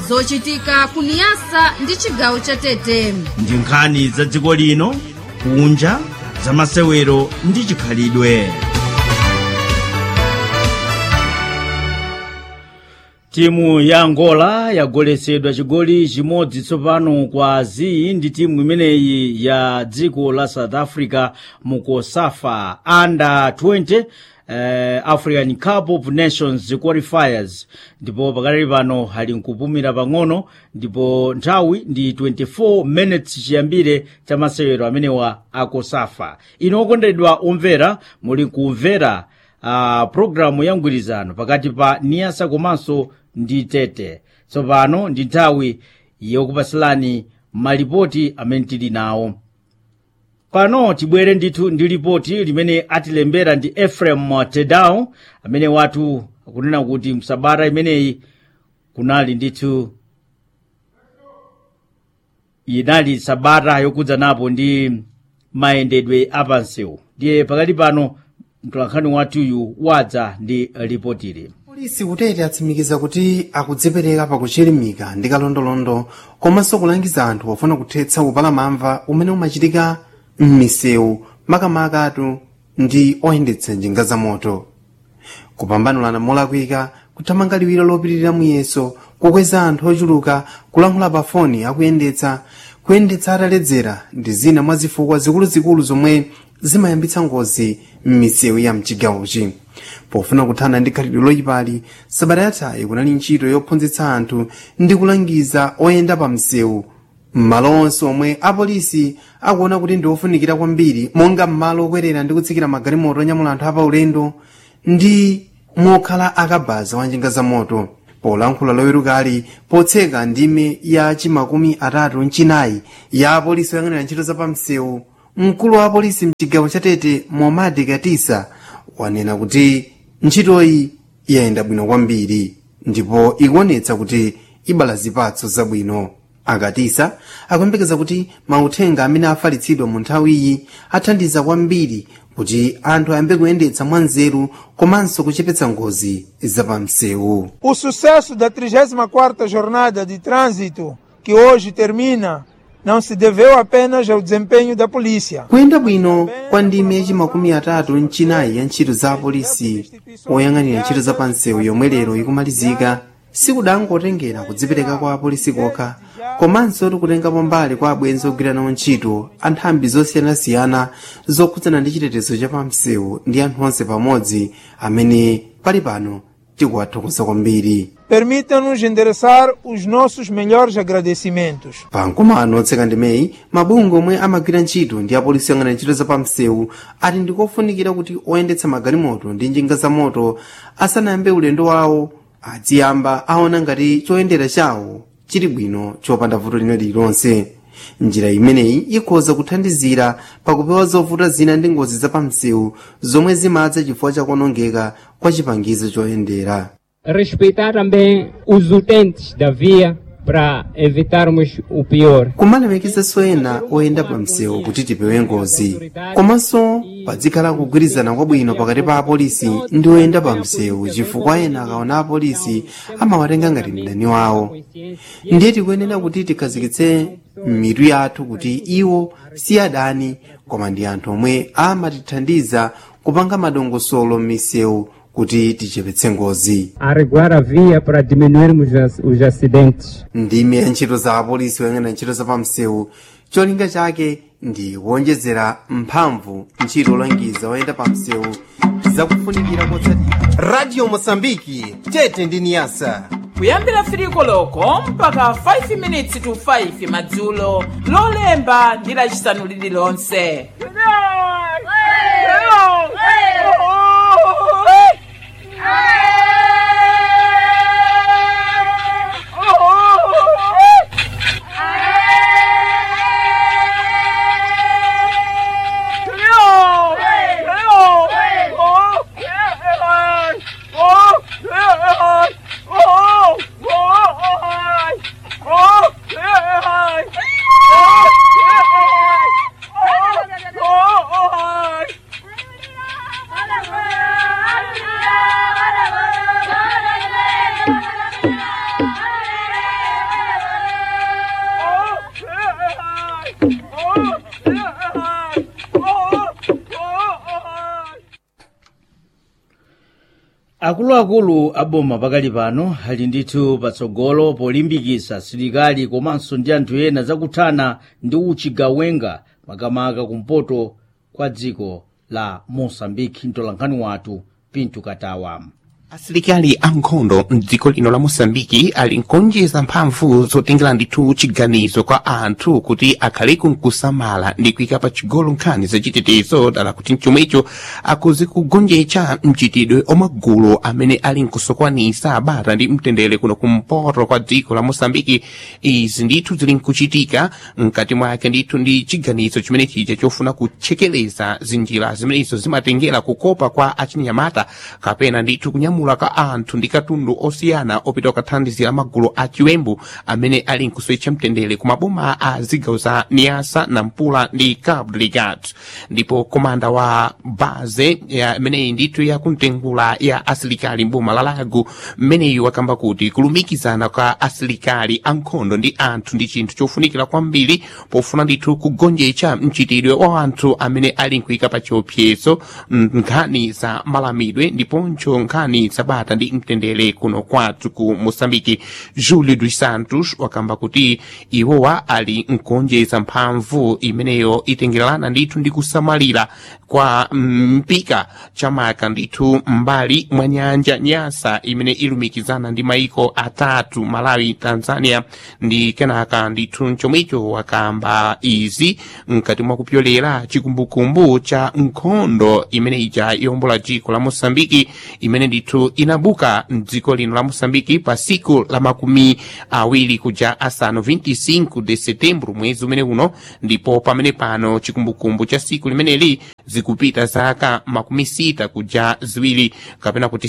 zochitika kuniyasa ndi chigawo cha tete ndi nkhani za dziko lino kunja za masewero ndi chikhalidwe timu ya angola yagoletsedwa chigoli chimodzi tsopano kwa zi ndi timu imeneyi ya dziko la south africa mu kosafa under 20 Uh, african cup of nations qualifiers ndipo pakali pano ali nkupumira pang'ono ndipo nthawi ndi 24 minutes chiyambire cha masewero amenewa akosafa ino okondedwa omvera muli kumvera uh, programu ya mgwirizano pakati pa niyasa komanso ndi tete tsopano ndi nthawi yokupasilani malipoti amene tili nawo pano tibwere ndithu ndi lipoti limene atilembera ndi efrem tedao amene watu akunena kuti msabata imeneyi kunali ndithu inali sabata yokudza napo ndi mayendedwe apansewu ndiye pakati pano mtolankhani wathuyu wadza ndi lipotili polisi kutete atsimikiza kuti akudzipereka pakuchilimika ndi kalondolondo komanso kulangiza anthu pofuna kuthetsa upalamamva umene umachitika m'misewu makamakatu ndi oyendetsa njinga za moto kupambanulana molakwika kuthamanga liwiro lopitirira muyeso kukweza anthu ochuluka kulankhula pa foni akuyendetsa kuyendetsa ataledzera ndi zina mwa zifukwa zikuluzikulu zomwe zimayambitsa ngozi m'misewu ya mchigawochi pofuna kuthana ndi khalidwe loyipali sabata yathayi kunali ntchito yophunzitsa anthu ndi kulangiza oyenda pa msewu m'malo onse omwe apolisi akuona kuti ndi ofunikira kwambiri monga m'malo okwerera ndi kutsikira magalimoto onyamula anthu apaulendo ndi mokhala akabaza wa njinga za moto polankhula lowerukali potseka ndime ya chimakumi atatu mchinayi ya apolisi oyang'anira ntchito za pamsewu mkulu wa apolisi mchigawo cha tete momadi katisa wanena kuti ntchitoyi yayenda bwino kwambiri ndipo ikuonetsa kuti ibala zipatso zabwino akatisa akuyembekeza kuti mauthenga amene afalitsidwa mu nthawiyi athandiza kwambiri kuti anthu ayambe kuyendetsa mwanzeru komanso kuchepetsa ngozi zapamsewu O sucesso da 34ª Jornada de Trânsito, que hoje termina, não se deveu apenas ao desempenho da polícia. kuyenda bwino kwa ndime yachimakumi atatu mchinayi ya ntchito za apolisi oyang'anira ntchito za pansewu yomwe lero ikumalizika sikudangotengera kudzipereka kwa apolisi kokha komanso tikutengapo mbali kwa abwenzi ogwiranawo ntchito anthambi zosiyanasiyana zokhudzana ndi chitetezo cha pamsewu ndi anthu onse pamodzi amene pali pano tikuwathokoza kwambiri Permita-nos endereçar os nossos melhores agradecimentos. pamkumano otseka ndimeyi mabungwe omwe amagwira ntchito ndi apolisi oyang'anira ntchito za pamsewu ati ndikofunikira kuti oyendetsa magalimoto ndi njinga za moto asanayambe ulendo wawo aziyamba aona ngati choyendera chawo chili bwino chopanda vuto lina lililonse njira imeneyi ikhoza kuthandizira pakupewa zovuta zina ndi ngozi za pamsewu zomwe zimadza chifukwa chakuonongeka kwa chipangizo choyendera respeitar também os utentes da via para evitarmos o pior. kumalemekeza ena oyenda pa msewu kuti tipewe ngozi komanso padzikhala kugwirizana kwabwino pakati pa apolisi ndi oyenda pa msewu chifukwa ena akaona apolisi amawatenga ngati mdani wawo ndiye tikuyenera kuti tikhazikitse mitu yathu kuti iwo si adani koma ndi anthu omwe amatithandiza kupanga madongosolo m'misewu kuti tichepetse ngozi A regular a via para diminuirmos as- os acidentes. ndime ya ntchito za apolisi oyang'anira ntchito za pamsewu cholinga chake ndi kuonjezera mphamvu ntchito olangiza oyenda pamsewu zakufunikira kotsatira radio mosambiki tete ndi niyasa kuyambira firiko loko mpaka 5 minutes to 5 madzulo lolemba ndi lacisanu lililonse akuluakulu aboma pakali pano ali ndithu patsogolo polimbikitsa asilikali komanso ndi anthu ena zakuthana ndi uchigawenga makamaka kumpoto kwa dziko la mosambiki mtolankhani wathu pinto katawa asilikali ankhondo mdziko lino la mosambiki ali nkonjeza mphamvu zotengera ndithu chiganizo kwa anthu kuti akhaleku nkusamala ndi kuyika pa chigolo nkhani zachitetezo dala kuti mchomwecho akuzi kugonjetsa mchitidwe omagulu amene ali nkusokwanisa bata ndi mtendere kuno kumpoto kwa dziko la mosambiki izi ndithu zili nkuchitika mkati mwake ndithu ndi chiganizo chimene chija chofuna kuchekeleza zinjira zimenezo zimatengera kukopa kwa achinyamata kapena ndithu kunyamula ka anthu ndi katundu osiyana opita kukathandizira magulu a chiwembu amene ali nkusowetsa mtendere ku maboma a zigawo za niasa nampula ndi cabo delgado ndipo komanda wa baze imeneyi ndithu yakumtengula ya asilikali mboma la lago mmeneyu wakamba kuti kulumikizana kwa asilikali ankhondo ndi anthu ndi chinthu chofunikira kwambiri pofuna ndithu kugonjetsa mchitidwe wa anthu amene ali nkuyika pa chiopsezo nkhani za malamidwe ndiponso nkhani zabata ndi mtendere kuno kwathu ku mosambiki julio dos santos wakamba kuti iwowa ali nkuonjeza mphamvu imeneyo itengerana ndithu ndi kusamalira kwa mpika chamaka ndithu mbali mwa nyanja nyasa imene ilumikizana ndi maiko atatu malawi tanzania ndi kenaka ndithu mchomwecho wakamba izi mkati mwa kupyolera chikumbukumbu cha nkhondo imene ija yombola dziko la mosambiki imene ndithu inabuka mdziko lino la mosambiki pa siku la makumi awiri kuja asanu 25 de setembro mwezi umene uno ndipo pamene pano chikumbukumbu cha siku limeneli zikupita zaka makumi sita kuja ziwiri kapena kuti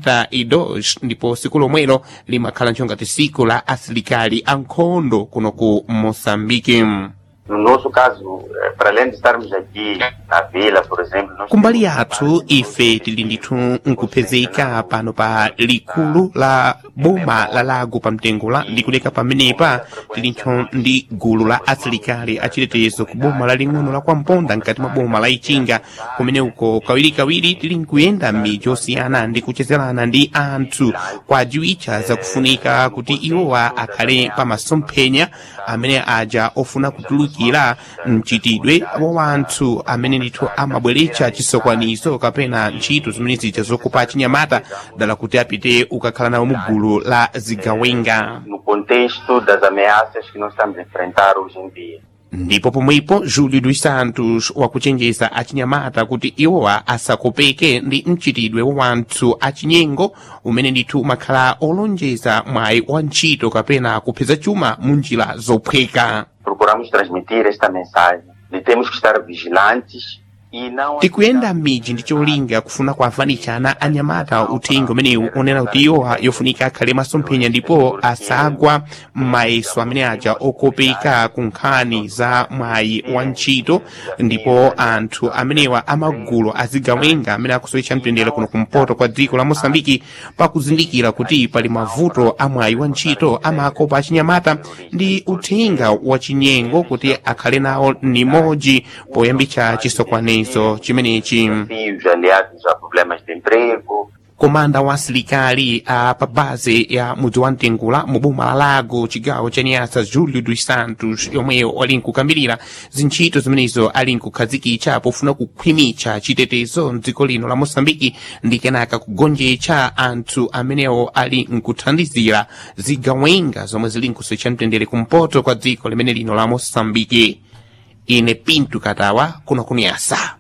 62 ndipo siku lomwelo limakhala nchongati siku la asilikali ankhondo kuno ku mosambiki No nosso caso, eh, para além de estarmos aqui na vila, por exemplo, nós kumbali yathu ife tili ndithu nkupezeka pano pa likulu la boma la lago pa mtengola ndi kuleka pamenepa tilintho ndi gulu la asilikali achitetezo ku boma laling'ono la kwamponda mkati mwa boma la ichinga kumene uko kawirikawiri tili nkuyenda m'midzi osiyana ndi kuchezerana ndi anthu kwajiwitcha zakufunika kuti iwowa akhale pa masomphenya amene aja ofuna kutulukira mchitidwe wa wanthu amene ndithu amabweretsa chisokwanizo kapena ntchito zimene zija zokopa achinyamata dala kuti apite ukakhala nawo mu gulu la zigawenga no contexto das ameaças que nós estamos a enfrentar hoje em dia. ndipo pomwepo julio dos santos wakuchenjeza achinyamata kuti iwowa asakopeke ndi mchitidwe wa wanthu achinyengo umene ndithu umakhala olonjeza mwayi wa ntchito kapena kupeza chuma mu njira zophweka Procuramos transmitir esta mensagem de temos que estar vigilantes e não tikuyenda m'midzi ndi cholinga kufuna kuavanitshana anyamata uthenga umenewu onena kuti iwowa yofunika akhale masomphenya ndipo asagwa m'mayeso amene aja okopeka ku nkhani za mwayi wa ntchito ndipo anthu amenewa amagulu azigawenga amene akusowetsa mtendere kuno kumpoto kwa dziko la mosambiki pakuzindikira kuti pali mavuto a mwayi wa ntchito amakopa achinyamata ndi uthenga wa chinyengo kuti akhale nawo nimodzi poyambitsa chisokwanizo chimenechi desafios aliados a problemas de emprego, komanda wa asilikali a pa base ya mudzi wa mtengula mu boma la lago chigawo cha niasa julio dos santos yomweyo ali nkukambirira zintchito zimenezo ali nkukhazikitsa pofuna kukhwimitsa chitetezo mdziko lino la mosambiki ndi kenaka kugonjetsa anthu amenewo ali nkuthandizira zigawenga zomwe zili nkusowetsa mtendere kumpoto kwa dziko limene lino la mosambiki ine pinto katawa kuno kuniasa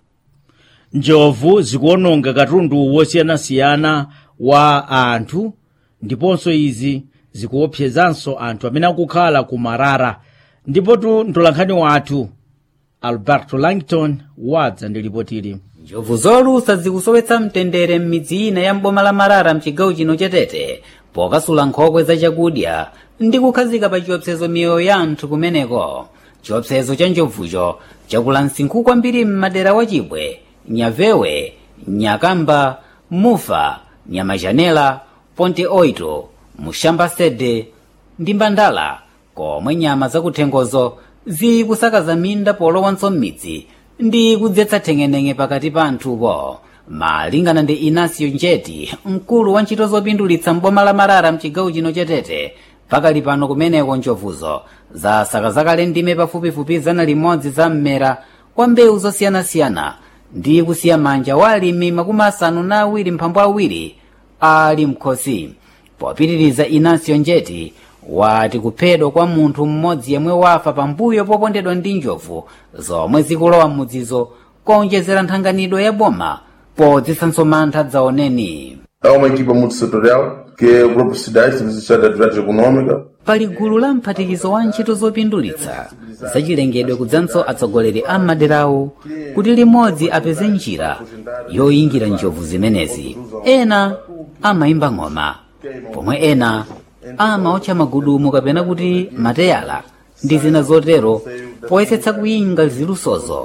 njovu zikuononga katundu wosiyanasiyana wa anthu ndiponso izi zikuopsezanso anthu amene akukhala ku marara ndipotu mtolankhani wathu alberto langton wadza ndi lipotili njovu zolusa zikusowetsa mtendere m'midzi ina ya mboma la marara mchigawo chino chatete pokasula nkhokwe za chakudya ndi kukhazika pa chiopsezo miyoyo ya anthu kumeneko chiopsezo cha njovucho chakula msinkhu kwambiri m'madera wa chibwe nyavewe nyakamba mufa nyamachanela ponte oito mushamba sede ndi mbandala komwe nyama zakuthengozo zikusakaza minda polowanso m'midzi ndi kudzetsa theng'eneng'e pakati pa anthupo malingana ndi inasio njeti mkulu wa ntchito zopindulitsa mboma la marara mchigawo chino chetete pakali pano kumeneko njovuzo za sakazakale ndime pafupifupi zana limodzi za mmera wa mbewu zosiyanasiyana ndi kusiya manja wa alimi makumi asanu na awiri mphambu awiri ali mkhosi popitiriza inasio njeti wati kuphedwa kwa munthu mmodzi yemwe wafa pambuyo popondedwa ndi njovu zomwe zikulowa m'mudzizo kuonjezera nthanganidwe ya boma podzisanso mantha dzaoneni Há uma equipa multissetorial, que é o próprio SIDAI, Serviço de Estado de Atividade Econômica, pali gulu la mphatikizo wa ntchito zopindulitsa zachilengedwe kudzanso atsogoleri a maderawo kuti limodzi apeze njira yoyingira njovu zimenezi ena amayimba ng'oma pomwe ena amaotcha magudumu kapena kuti mateyala ndi zina zotero poyesetsa kuyinga zilusozo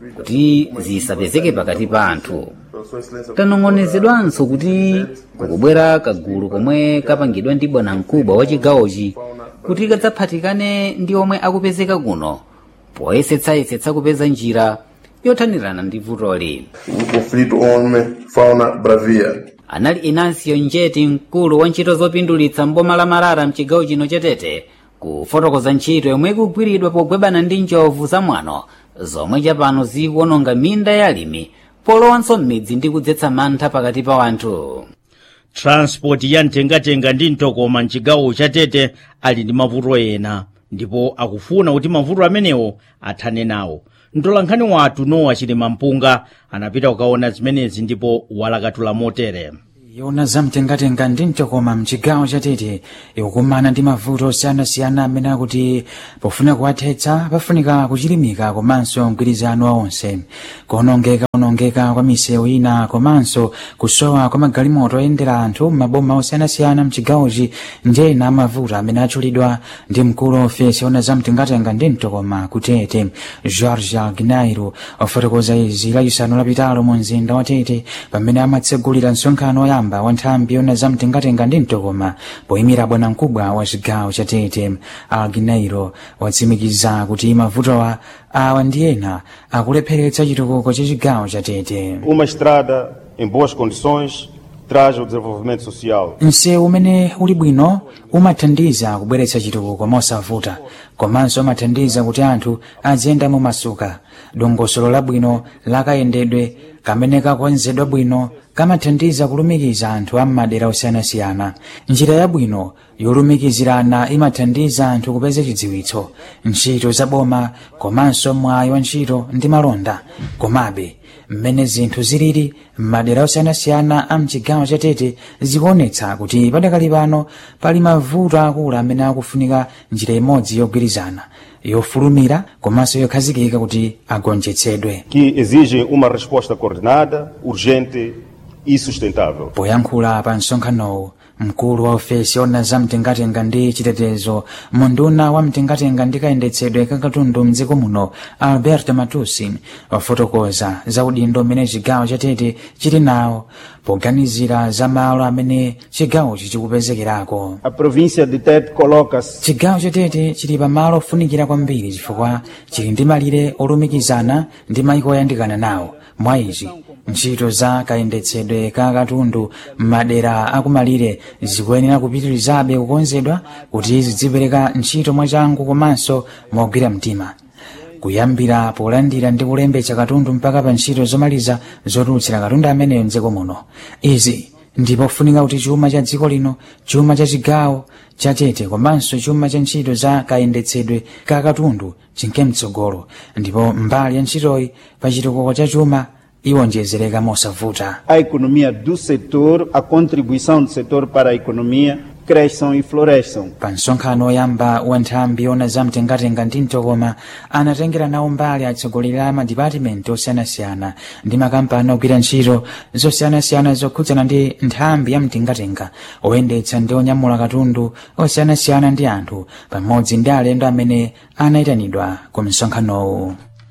kuti zisapezeke pakati pa anthu tanong'onezedwanso kuti kukubwera kagulu komwe kapangidwa ndi bwanamkubwa wa chigawochi kuti kadzaphatikane ndi omwe akupezeka kuno poyesetsayesetsa kupeza njira yothanirana ndi vutoli o conflito homem-fauna bravia. anali inasio njeti mkulu wa ntchito zopindulitsa mboma la marara mchigawo chino chetete kufotokoza ntchito yomwe ikugwiridwa pogwebana ndi njovu zamwano zomwe chapano zikuononga minda ya alimi polowanso m'midzi ndi kudzetsa mantha pakati pa wanthu transport ya mtengatenga ndi mtokoma mchigawo chatete ali ndi mavuto ena ndipo akufuna kuti mavuto amenewo athane nawo mtolankhani wathu nowa chilima mpunga anapita kukaona zimenezi ndipo walakatula motere yona zamtengatenga ndi mtokoma mchigawo chatete ikukumana ndi mavuto osiyanasiyana amene akuti pofuna kuwathetsa pafunika kuchilimika komanso mgwirizano wa onse kuonongeka onongeka kwa misewu ina komanso kusowa kwa magalimoto oyendera anthu m'maboma osiyanasiyana mchigawochi ndi ena amavuto amene atchulidwa ndi mkulu wa ofesi yona zamtengatenga ndi mtokoma kutete george gnairo ofotokoza izi lachisanu lapitalo mu mzinda wa tete pamene amatsegulira msonkhano woyamba wa nthambi yona zamtengatenga ndi mtokoma poyimira bwanamkubwa wa chigawo cha tete alginairo watsimikiza kuti mavutowa awa ndi ena akulepheretsa chitukuko cha chigawo cha tete Uma estrada em boas condições traz o desenvolvimento social. msewu umene uli bwino umathandiza kubweretsa chitukuko mosavuta komanso umathandiza kuti anthu aziyenda mumasuka dongosolo labwino lakayendedwe kamene kakonzedwa bwino kamathandiza kulumikiza anthu a m'madera osiyanasiyana njira yabwino yolumikizirana imathandiza anthu kupeza chidziwitso ntchito zaboma komanso mwayi wa ntchito ndi malonda komabe mmene zinthu zilili m'madera osiyanasiyana a mchigawo chatete zikuonetsa kuti padakali pano pali mavuto akulu amene akufunika njira imodzi yogwirizana yofulumira komanso yokhazikika kuti agonjetsedwe que exigem uma resposta coordenada, urgente e sustentável. poyankhula pa msonkhanowu mkulu wa ofesi yona za mtengatenga ndi chitetezo munduna wa mtengatenga ndi kayendetsedwe kakatundu mdziko muno albert matusi wafotokoza za udindo umene chigawo chatete chili nawo poganizira za malo amene chigawochi chikupezekerako A província de Tete coloca-se chigawo chatete chili pa malo ofunikira kwambiri chifukwa chili ndi malire olumikizana ndi mayiko oyandikana nawo mwa izi ntchito za kayendetsedwe ka katundu m'madera akumalire zikuyenera kupitirizabe kukonzedwa kuti zidzipereka ntchito mwachangu komanso mogwira mtima kuyambira polandira ndi kulembetsa katundu mpaka pa ntchito zomaliza zotulutsira katundu ameneyo mdziko muno izi ndipo funika kuti chuma cha dziko lino chuma cha chigawo cha tete komanso chuma cha ntchito za kayendetsedwe ka katundu chinke mtsogolo ndipo mbali ya ntchitoyi pa chitukuko cha chuma iwonjezereka mosavuta a economia do setor, a contribuição do setor para a economia, cresçam e floresçam. pa msonkhano woyamba wa nthambi yona za mtengatenga ndi mtokoma anatengera nawo mbali atsogoleri a madipatimenti osiyanasiyana ndi makampani ogwira ntchito zosiyanasiyana zokhudzana ndi nthambi ya mtengatenga oyendetsa ndi onyamula katundu osiyanasiyana ndi anthu pamodzi ndi alendo amene anayitanidwa ku msonkhanowu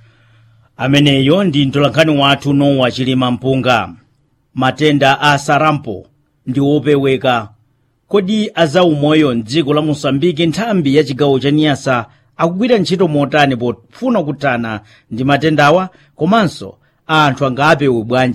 ameneyo ndi mtolankhani wathu nowa chilima mpunga matenda a sarampo ndi opeweka kodi azaumoyo mdziko la mosambiki nthambi ya chigawo cha niyasa akugwira ntchito motani pofuna kuthana ndi matendawa komanso anthu angapewe bwanji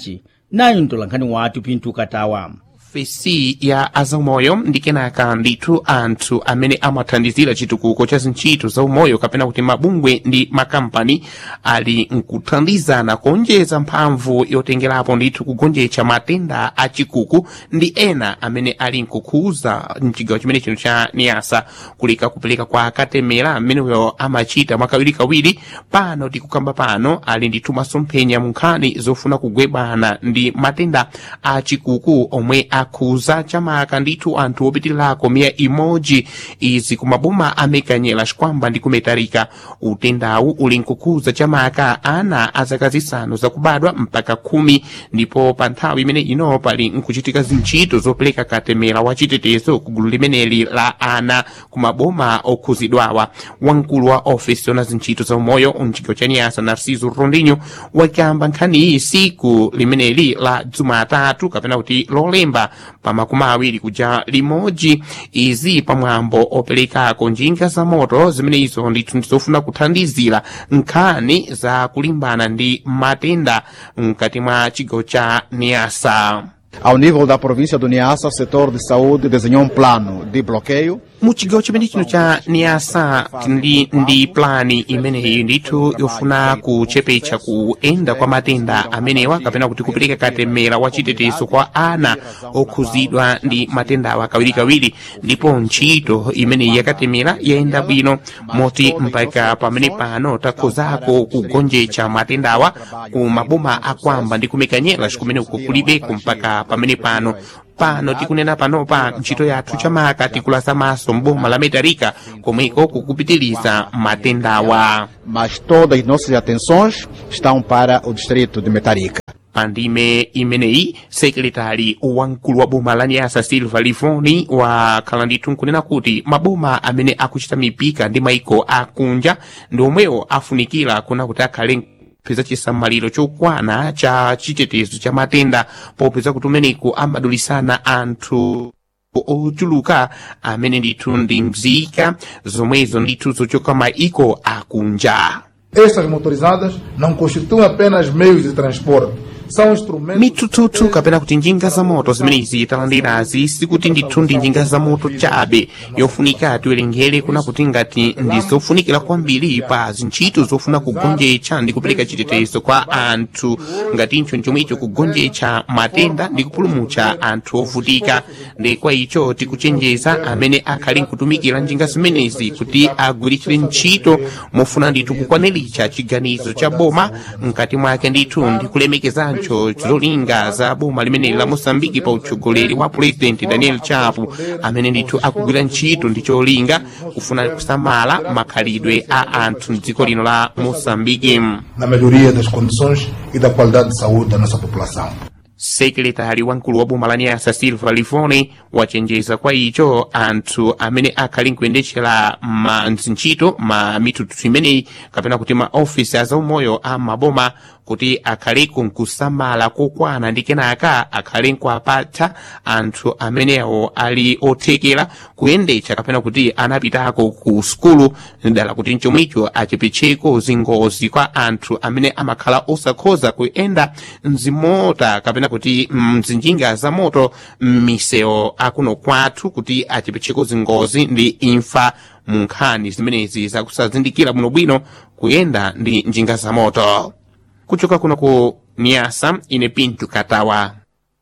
nayo mtolankhani wathu pinto katawa ofesi ya azaumoyo ndi kenaka ndithu anthu amene amathandizira chitukuko cha zintchito za umoyo kapena kuti mabungwe ndi makampani ali nkuthandizana kuonjeza mphamvu yotengerapo ndithu kugonjetsa matenda achikuku ndi ena amene ali nkukhuza mchigawo chimene chino cha niyasa kuleka kupereka kwa katemera ameneyo amachita mwakawirikawiri pano tikukamba pano ali ndithu masomphenya mu nkhani zofuna kugwebana ndi matenda achikuku omwe akhuza chamaka ndithu anthu opitirako miya imodzi izi kumaboma amekanyera xikwamba ndi kumetarika utendawu uli nkukhuza chamaka ana a zaka zisanu zakubadwa mpaka khumi ndipo pa nthawi imene ino pali nkuchitika zintchito zopereka katemera wa chitetezo ku gulu limeneli la ana kumaboma okhuzidwawa wamkulu wa ofesi yona zintchito za umoyo mchigawo cha niyasa narciso rondinho wakamba nkhaniyi siku limeneli la jumatatu kapena kuti lolemba pa makumi awiri kuja limodzi izi pamwambo operekako njinga za moto zimene izo ndithu ndizofuna kuthandizira nkhani za kulimbana ndi matenda mkati mwa chigawo cha niyasa Ao nível da província do Niassa, o setor de saúde desenhou um plano de bloqueio mu chigawo chimene chino cha niyasa ndi, ndi plani imeneyi ndithu yofuna kuchepetsa kuyenda kwa matenda amenewa kapena kuti kupereka katemera wa chitetezo kwa ana okhuzidwa ndi matendawa kawirikawiri ndipo ntchito imeneyi yakatemera yayenda bwino moti mpaka pamene pano takhozako kugonjetsa matendawa ku maboma akwamba ndi kumekanyera kumene uko kulibeko mpaka pamene pano pano tikunena panopa ntchito yathu chamaka tikulaza maso mboma la metarika komweko kukupitiriza matendawa mas todas as nossas atenções estão para o distrito de Metarica. pandime imeneyi sekretari wamkulu wa boma la nyasa silva livoni wakhala ndithu nkunena kuti maboma amene akuchita mipika ndi maiko akunja ndi omwewo afunikira kuna kuti akhale kupeza chisamaliro chokwana cha chitetezo cha matenda popeza kuti umeneku amadulisana anthu ochuluka amene ndithu ndi mzika zomwezo ndithu zochoka maiko akunja Estas motorizadas não constituem apenas meios de transporte, são instrumentos. mitututu kapena kuti njinga za moto zimenezi talandirazi sikuti ndithu ndi njinga za moto chabe yofunika tiwerengere kuna kuti ngati ndi zofunikira kwambiri pa zintchito zofuna kugonjetsa ndi kupereka chitetezo kwa anthu ngatincho chomwecho kugonjetsa matenda ndi kupulumutsa anthu ovutika ndi kwa icho tikuchenjeza amene akhali nkutumikira njinga zimenezi kuti agwiritsire ntchito mofuna ndithu kukwaniritsa chiganizo cha boma mkati mwake ndithu ndi kulemekezancho zolinga za boma limeneli la mosambiki pa utsogoleri wa purezidenti daniel chapo amene ndithu akugwira ntchito ndi cholinga kufuna kusamala makhalidwe a anthu mdziko lino la mosambiki na melhoria das condições e da qualidade de saúde da nossa população. sekretari wamkulu wa boma la nyasa silva livoni wachenjeza kwa icho anthu amene akhali nkuyendetchera ma ntchito ma mitutu imeneyi kapena kuti ma ofisi azaumoyo a maboma kuti akhaleku nkusamala kokwana ndi kenaka akhale nkuapatsa anthu amenewo ali othekera kuyendetsa kapena kuti anapitako ku sukulu dala kuti mchomwicho achepetseko zingozi kwa anthu amene amakhala osakhoza kuyenda mzimota kapena kuti mzinjinga za moto m'misewu akuno kwathu kuti achepetseko zingozi ndi imfa mu nkhani zimenezi zakusazindikira bwinobwino kuyenda ndi njinga za moto kuchoka kuno ku niasa ine pintu katawa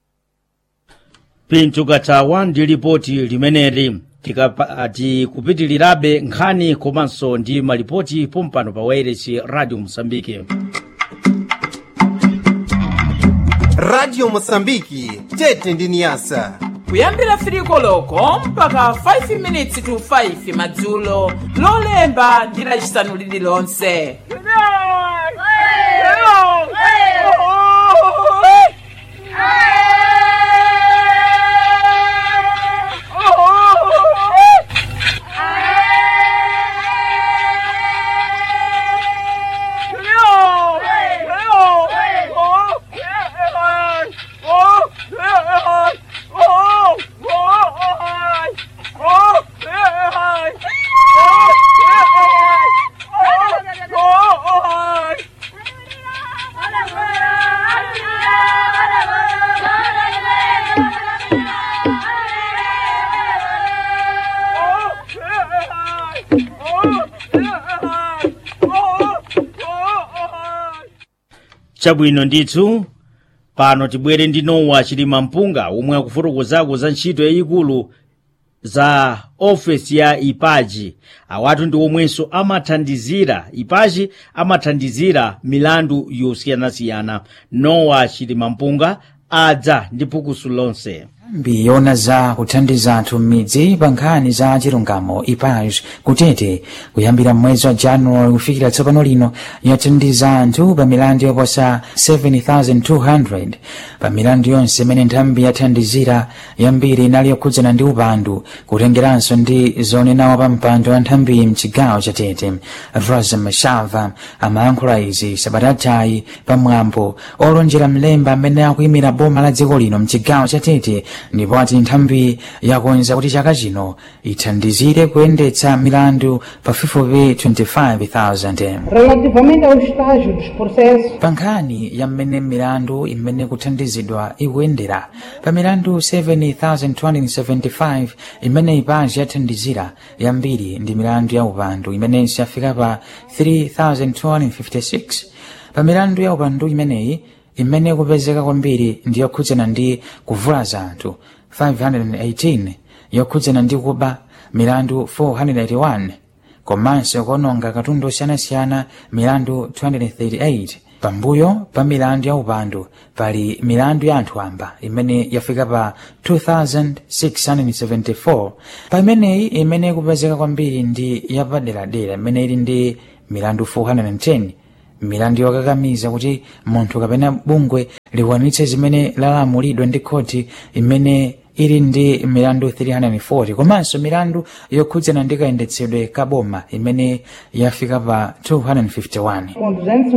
pinto katawa ndi lipoti limeneli tikapa- tikupitirirabe nkhani komanso ndi malipoti pompano pa wairesi radio mosambike radio mosambiki tete ndi niyasa kuyambira firiko loko mpaka 5 minutes to 5 madzulo lolemba ndi lachisanu lililonse chabwino ndithu pano tibwere ndi nowa chilima mpunga omwe akufotokozako za ntchito yayikulu za ofesi ya ipaji awatu ndi omwenso amathandizira ipaji amathandizira milandu yosiyanasiyana nowa chilima mpunga adza ndi phukusu lonse nthambi yona za kuthandiza anthu m'midzi pa nkhani za chilungamo ipaj kutete kuyambira mwezi wa januwali kufikira tsopano lino yathandiza anthu pa milandu yoposa 7200 pa milandu yonse imene nthambi yathandizira yambiri inali yokhudzana ndi upandu kutengeranso ndi zonenawo pa mpando wa nthambi mchigawo cha tete rosa mashava amayankhula izi sabatatayi pamwambo olonjera mlemba amene akuyimira boma la dziko lino mchigawo cha tete ndipo ati nthambi yakonza kuti chaka chino ithandizire kuyendetsa milandu pafupifupi 25,000 Relativamente ao estágio dos processos, pa nkhani ya mmene milandu imene kuthandizidwa ikuyendera pa milandu 7275 imene ipaji yathandizira yambiri ndi milandu ya upandu imenenso yafika pa 3256 pa milandu ya upandu imeneyi imene kupezeka kwambiri ndi yokhudzana ndi kuvulaza anthu 518 yokhudzana ndi kuba milandu 481 komanso kuononga katundu osiyanasiyana milandu 238 pambuyo pa milandu ya upandu pali milandu ya anthu amba imene yafika pa 2674 pa imeneyi imene kupezeka kwambiri ndi yapaderadera imene ili ndi milandu 410 milandu yokakamiza kuti munthu kapena bungwe likwanitse zimene lalamulidwa ndi khoti imene ili ndi milandu 340 komanso milandu yokhudzana ndi kayendetsedwe ka boma imene yafika pa 251 com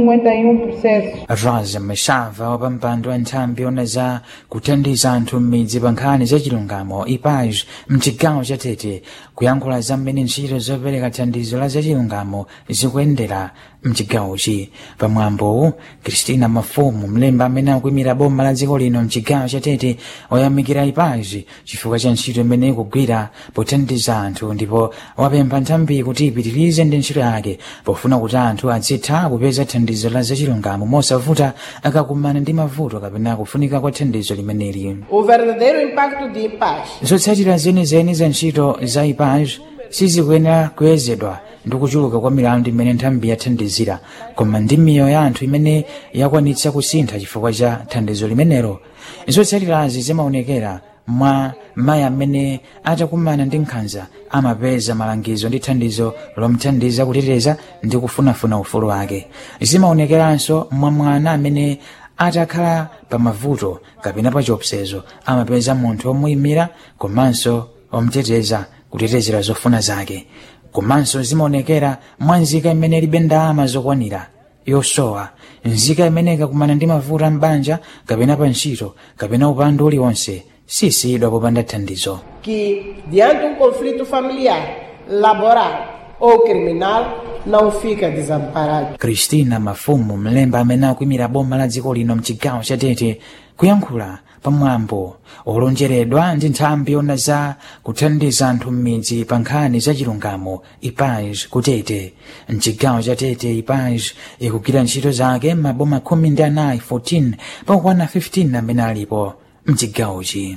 251 processos. rosa mashava wa pampando wa nthambi yona za kuthandiza anthu m'midzi pa nkhani za chilungamo ipaj mchigawo cha tete kuyankhula za mmene ntchito zopereka thandizo la zachilungamo zikuyendera mchigawochi pamwambowu kristina mafumu mlemba amene akuyimira boma la dziko lino mchigawo cha tete wayamikira ipaji chifukwa cha ntchito imene ikugwira pothandiza anthu ndipo wapempha nthambi kuti ipitirize ndi ntchito yake pofuna kuti anthu azitha kupeza thandizo la zachilungamo mosavuta akakumana ndi mavuto kapena kufunika kwa thandizo limeneli O verdadeiro impacto de paz zotsatira zenizeni za ntchito za ipaj sizikuyenera kuyezedwa ndi kuchuluka kwa milandu imene nthambi yathandizira koma ndi miyoyo ya anthu imene yakwanitsa kusintha chifukwa cha thandizo limenelo zotsatirazi zimaonekera mwa mayi amene atakumana ndi nkhanza amapeza malangizo ndi thandizo lomthandiza kuteteza ndi kufunafuna ufulu wake zimaonekeranso mwa mwana amene atakhala pa mavuto kapena pa chiopsezo amapeza munthu omuyimira komanso omteteza kutetezera zofuna zake komanso zimaonekera mwa nzika imene ilibe ndalama zokwanira yosowa nzika imene ikakumana ndi mavuto ambanja kapena pa ntchito kapena upandu uliwonse sisiyidwa popanda thandizo que, diante de um conflito familiar, laboral ou criminal, não fica desamparado. kristina mafumu mlemba amene akuyimira boma la dziko lino mchigawo cha tete kuyankhula pamwambo olonjeredwa ndi nthambi yona za kuthandiza anthu m'midzi pa nkhani za chilungamo ipaj kutete mchigawo cha tete ipaj ikugwira ntchito zake maboma khumi ndi anayi 14 pakukwana 15 amene alipo mchigawochi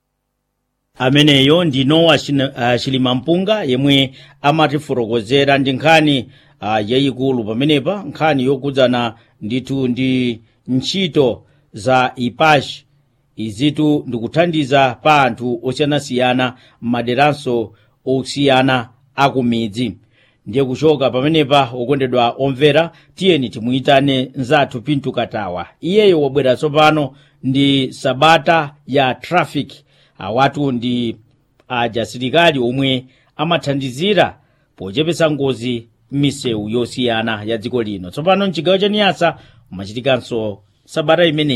ameneyo ndi nowa uh, chilimampunga yemwe amatifotokozera ndi nkhani uh, yayikulu pamenepa nkhani yokudzana ndithu ndi ntchito za ipashi izitu ndikuthandiza pa anthu osiyanasiyana m'maderanso osiyana akumidzi ndiye kuchoka pamenepa okondedwa omvera tiyeni timuyitane nzathu pintu katawa iyeyo wabwera tsopano ndi sabata ya traffic awatu ndi ajasilikali omwe amathandizira pochepetsa ngozi m'misewu yosiyana ya dziko lino tsopano mchigawo cha niyasa umachitikanso sabata imeneyi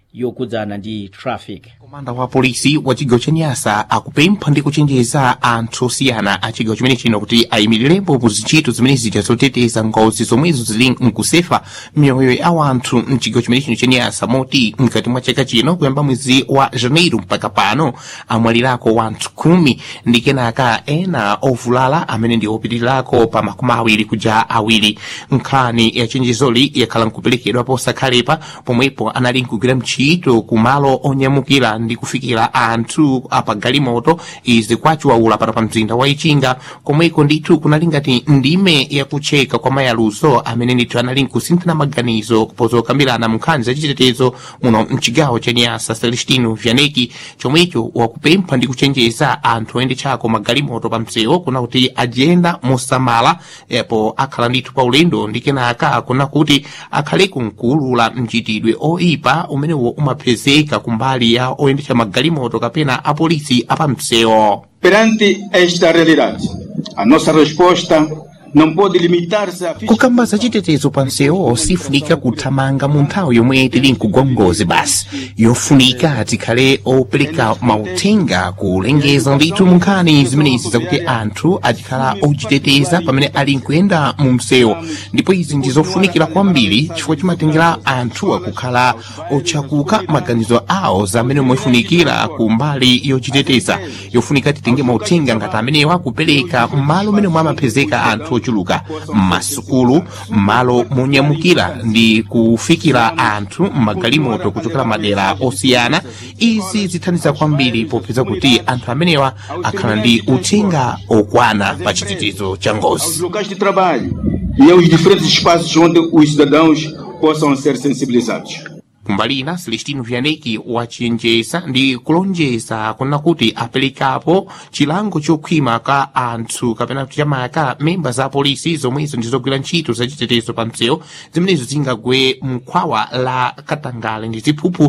yokudzana ndi traffic komanda wa polisi wa chigawo cha nyasa akupempha ndi kuchenjeza anthu osiyana a chigawo chimene chino kuti ayimirirepo mu zintchito zimene zija zoteteza ngozi zomwezo zili mkusefa miyoyo ya wanthu mchigawo chimene chino cha nyasa moti mkati mwa chaka chino kuyamba mwezi wa janeiro mpaka pano amwalirako wanthu khumi ndi kenaka ena ovulala amene ndi opitirirako pa makumi awiri kuja awiri nkhani ya chenjezoli yakhala nkuperekedwa posakhalepa pomwepo anali nkugwira mchito ku malo onyamukira ndi kufikira anthu apagalimoto izi kwachiwaula pano pa mzinda wa ichinga komweko ndithu kunali ngati ndime yakucheka kwa mayaluso amene ndithu anali nkusinthana maganizo kupoza okambirana mu nkhani zachitetezo muno mchigawo cha nyasa celestino vianeki chomwecho wakupempha ndi kuchenjeza anthu oyendetsako magalimoto pa msewu kuna kuti ajiyenda mosamala yapo akhala ndithu pa ulendo ndi kenaka kuna kuti akhaleku nkuulula mchitidwe oipa umenewo umapezeka kumbali ya oyendetsa magalimoto kapena apolisi apamsewu Perante esta realidade, a nossa resposta não pode limitar-se a kukamba za chitetezo pa msewu sifunika kuthamanga mu nthawi yomwe tili mkugwa ngozi basi yofunika tikhale opereka mauthenga kulengeza ndithu mu nkhani zimenezi zakuti anthu achikhala ochiteteza pamene ali nkuyenda mu msewu ndipo izi ndi zofunikira kwambiri chifukwa chimatengera anthu akukhala otchakuka maganizo awo zamene moifunikira ku mbali yochiteteza yofunika titenge mauthenga ngati amenewa kupereka m'malo mmene mwamapezeka anthu ochuluka m'masukulu m'malo monyamukira ndi kufikira anthu m'magalimoto kuchokera madera osiyana izi zithandiza kwambiri popeza kuti anthu amenewa akhala ndi uthenga okwana pa chitetezo cha aos ngozi locais de trabalho e aos diferentes espaços onde os cidadãos possam ser sensibilizados. kumbali ina celestino vianeki wachenjeza ndi kulonjeza kuna kuti aperekapo chilango chokhwima ka anthu kapena kuti chamaka memba za polisi zomwezo ndizogwira ntchito zachitetezo pa msewu zimenezo zingagwe mkhwawa la katangale ndi ziphuphu